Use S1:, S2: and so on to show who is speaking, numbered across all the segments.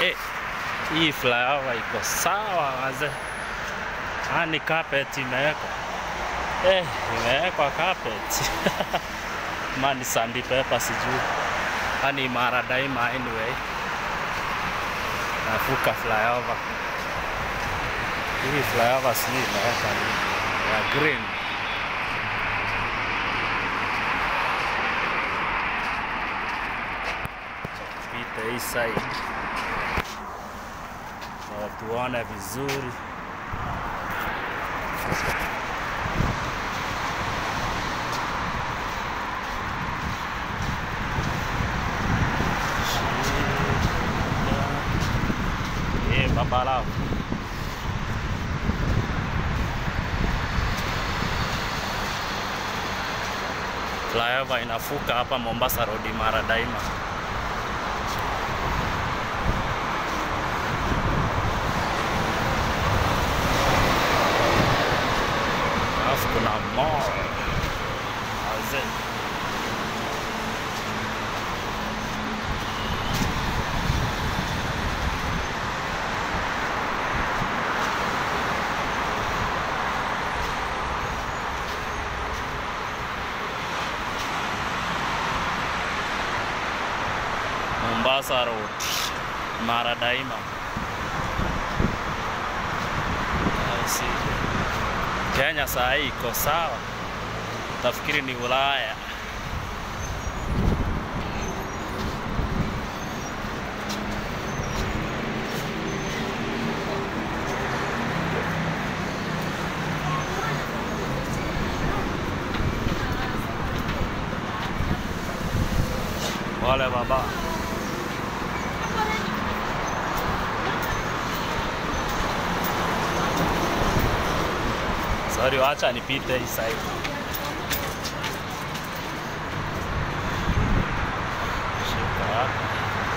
S1: Eh, hii flyover iko sawa wazee. Ani carpet imewekwa. Eh, imewekwa carpet. Mani sandpaper sijui. Ani imara daima anyway. Nafuka flyover. Hii flyover sijui imewekwa nini. Ya green. Pita hii side. Na tuone vizuri. Eh, babalao. Flyover inafuka hapa Mombasa Road mara daima. Alafu kuna mall. Wazee. Mombasa Road, Mara Daima. I see. Kenya saa hii iko sawa, tafikiri ni Ulaya. Wale baba. Sorry, wacha nipite hii side. Shika hapa.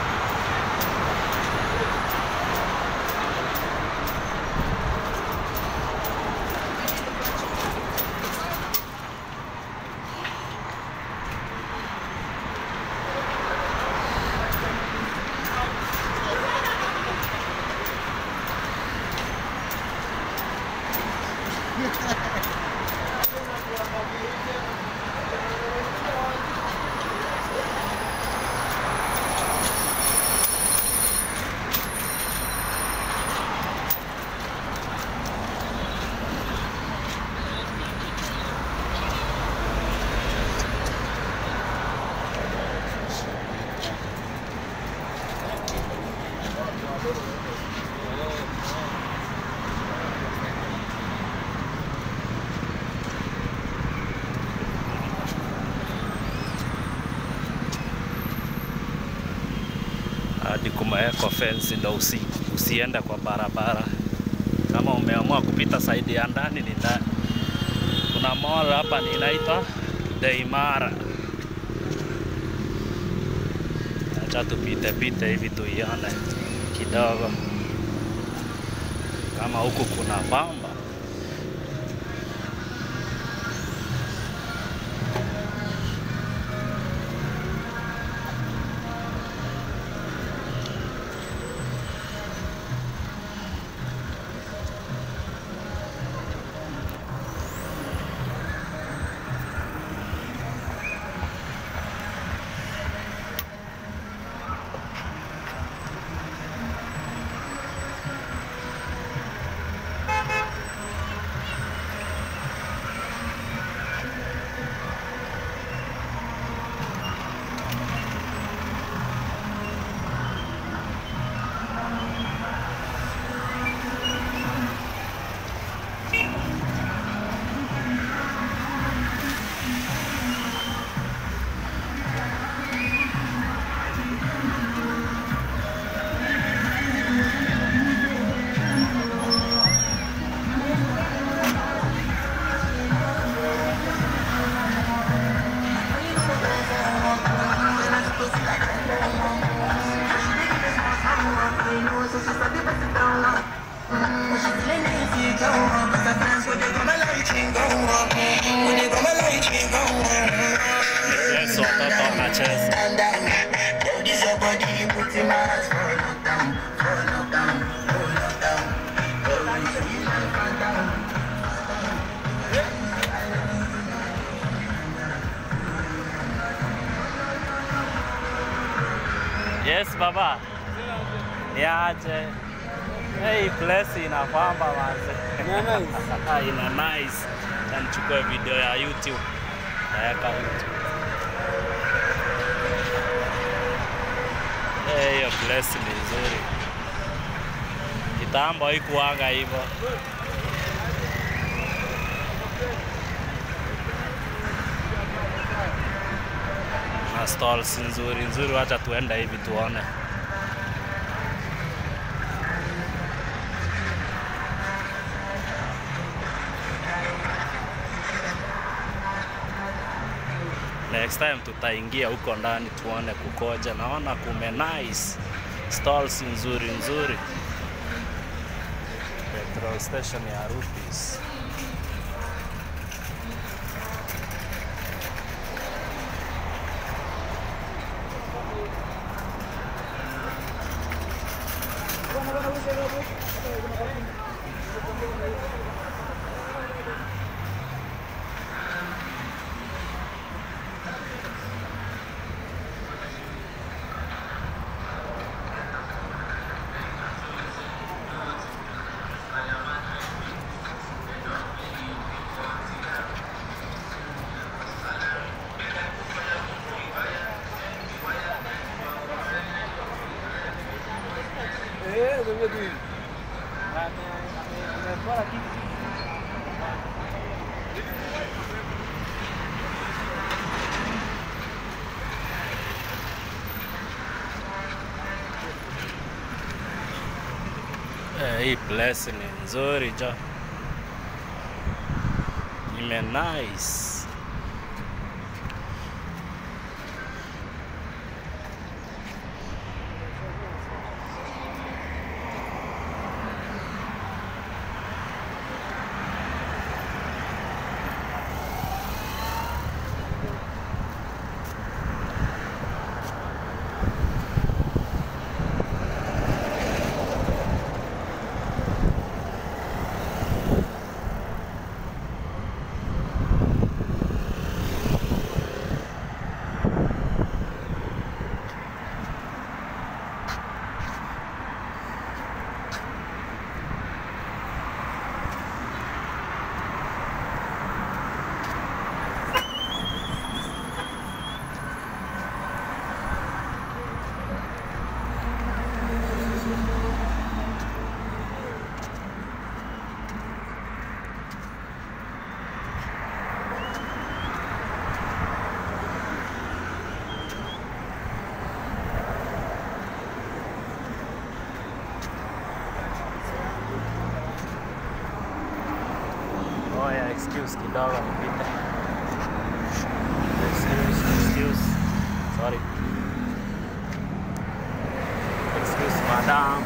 S1: hadi kumewekwa fence ndo usi, usiende kwa barabara. Kama umeamua kupita side ya ndani ni ndani. Kuna mall hapa ni inaitwa Deimara. Acha tupite pite hivi tuione kidogo kama huku kuna pamba. Yes, watoto wanacheza.
S2: This your body, put in my heart for lockdown.
S1: Yes baba. Niaje. Hey, place inapamba manze.
S2: Ina nice.
S1: ina nice. Na nichukue video ya YouTube. Naweka YouTube. Eh, hiyo place ni nzuri. Kitambo haikuwanga hivyo. Na stalls nzuri nzuri, wacha tuende hivi tuone. Next time tutaingia huko ndani tuone kukoja. Naona kume nice stalls nzuri nzuri. Petrol station ya Rupis.
S2: Eh, ndio tu hivi. Amepora kitu.
S1: Eh, hii place ni nzuri jo. Ime nice. Oh yeah, excuse kidogo nipite. Excuse, excuse. Sorry. Excuse madam.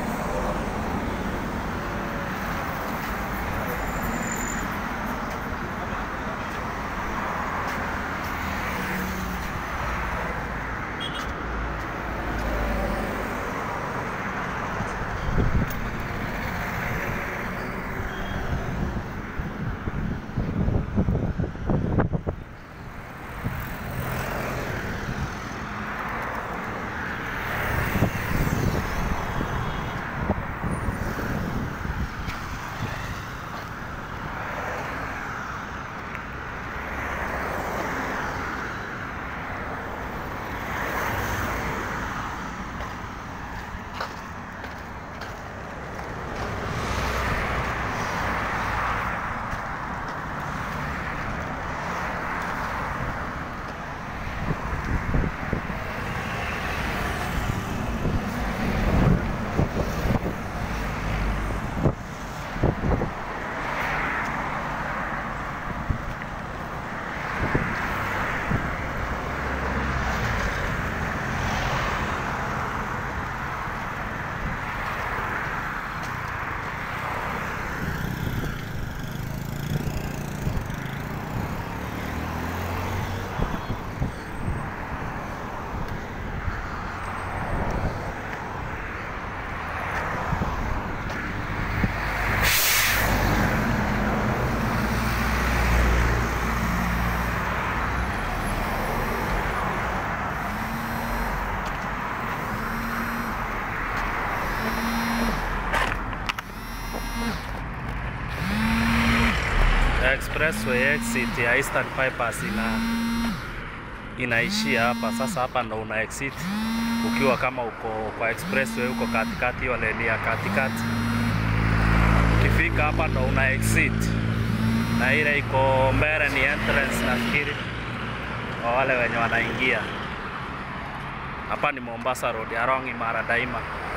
S1: expressway exit ya Eastern Bypass ina inaishia hapa. Sasa hapa ndo una exit ukiwa kama uko kwa expressway uko katikati, hiyo leni ya katikati. Ukifika hapa ndo una exit, na ile iko mbele ni entrance nafikiri, kwa wale wenye wanaingia hapa. Ni Mombasa Road, Arong Imara Daima.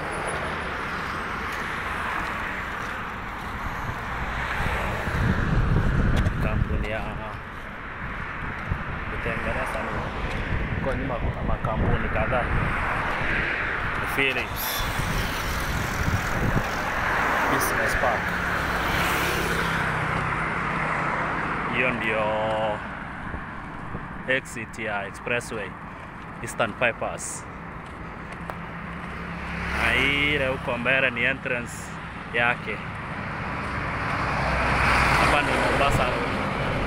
S1: kampuni ya kutengeneza ni huko nyuma kuna makampuni kadhaa Ni Philips Business Park. Hiyo ndio exit ya expressway Eastern Bypass, na ile huko mbele ni entrance yake. Hapa ni Mombasa Road.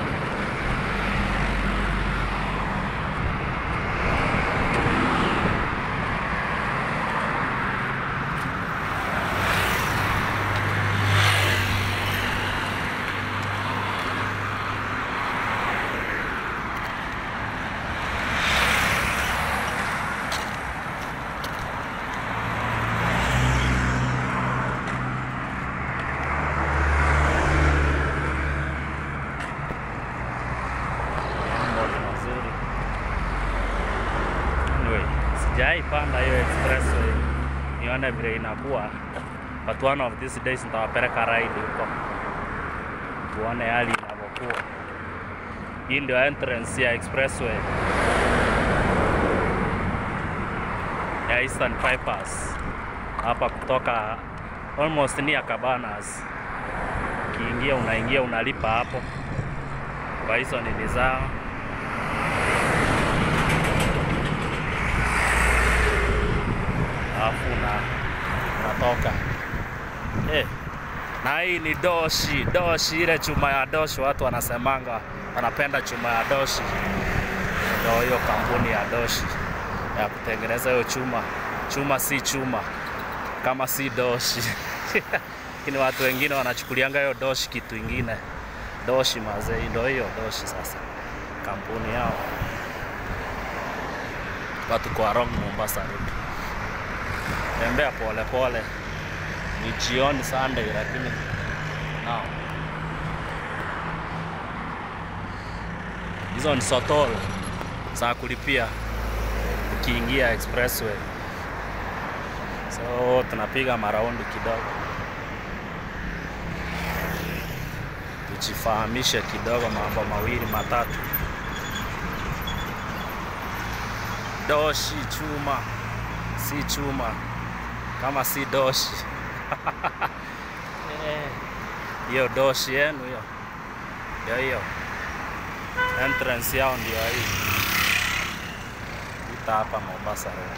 S1: Mambo ni mazuri. Anyway, sijai panda hiyo expressway nione vile inakuwa, but one of these days nitawapeleka ride huko tuone hali inavyokuwa. Hii ndio entrance ya expressway ya Eastern Bypass hapa kutoka almost near Cabanas. Ukiingia unaingia unalipa hapo kwa hizo nini zao. Alafu na unatoka eh. Na hii ni doshi, doshi ile chuma ya doshi, watu wanasemanga wanapenda chuma ya doshi. Ndio hiyo kampuni ya doshi ya kutengeneza hiyo chuma. Chuma si chuma kama si doshi lakini watu wengine wanachukulianga hiyo doshi kitu ingine. Doshi mazee, ndio hiyo doshi sasa, kampuni yao. Watu kwa Arong Mombasa Road, tembea pole pole, ni jioni Sunday, lakini nao hizo ni sotol za kulipia ukiingia expressway, so tunapiga maraundi kidogo tujifahamishe kidogo mambo mawili matatu. Doshi chuma si chuma kama si doshi Eh, hiyo doshi yenu hiyo ndio hiyo entrance yao ndio hii ita hapa Mombasa Road.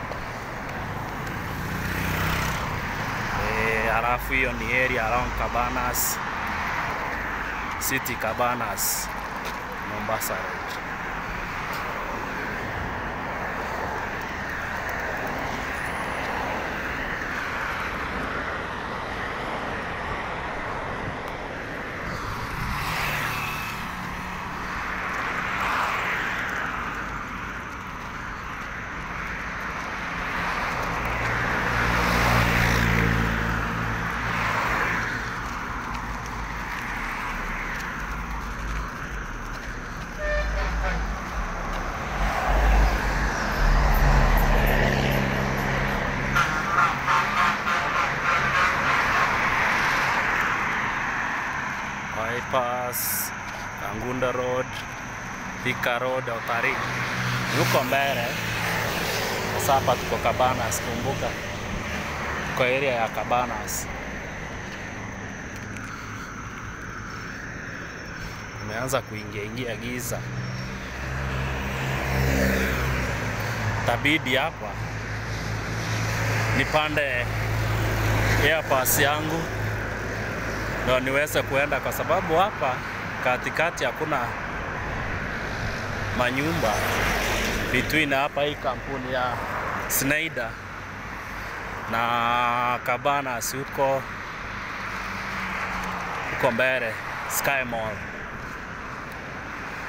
S1: Eh, halafu hiyo ni area around Cabanas City Cabanas, Mombasa Road. Bypass, Kangunda Road, Thika Road, Otari. Yuko mbele. Sasa hapa tuko Cabanas, kumbuka. Kwa area ya Cabanas. Umeanza kuingia ingia giza. Tabidi hapa nipande airpass yangu ndo niweze kuenda, kwa sababu hapa katikati hakuna manyumba between hapa hii kampuni ya Snyder na Cabanas huko huko mbele Sky Mall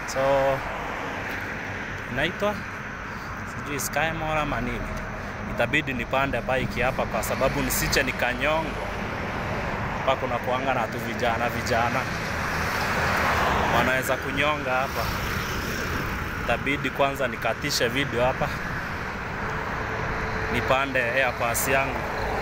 S1: so inaitwa sijui Skymore ama nini. Itabidi nipande bike hapa kwa sababu nisiche nikanyongwa. Hapa kuna kuanga na tu vijana vijana wanaweza kunyonga hapa. Itabidi kwanza nikatishe video hapa, nipande airpass yangu.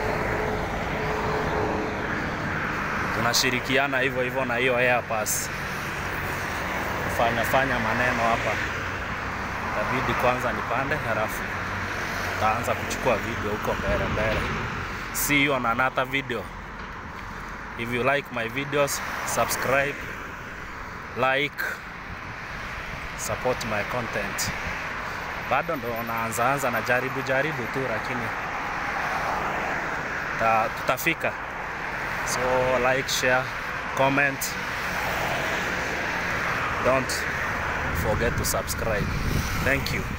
S1: Tunashirikiana hivyo hivyo na hiyo airpass kufanya fanya maneno hapa. Itabidi kwanza nipande, halafu taanza kuchukua video huko mbele mbele. See you on another video. If you like my videos, subscribe, like, support my content. Bado ndo naanza anza na jaribu jaribu tu, lakini ta, tutafika. So like, share, comment. Don't forget to subscribe. Thank you.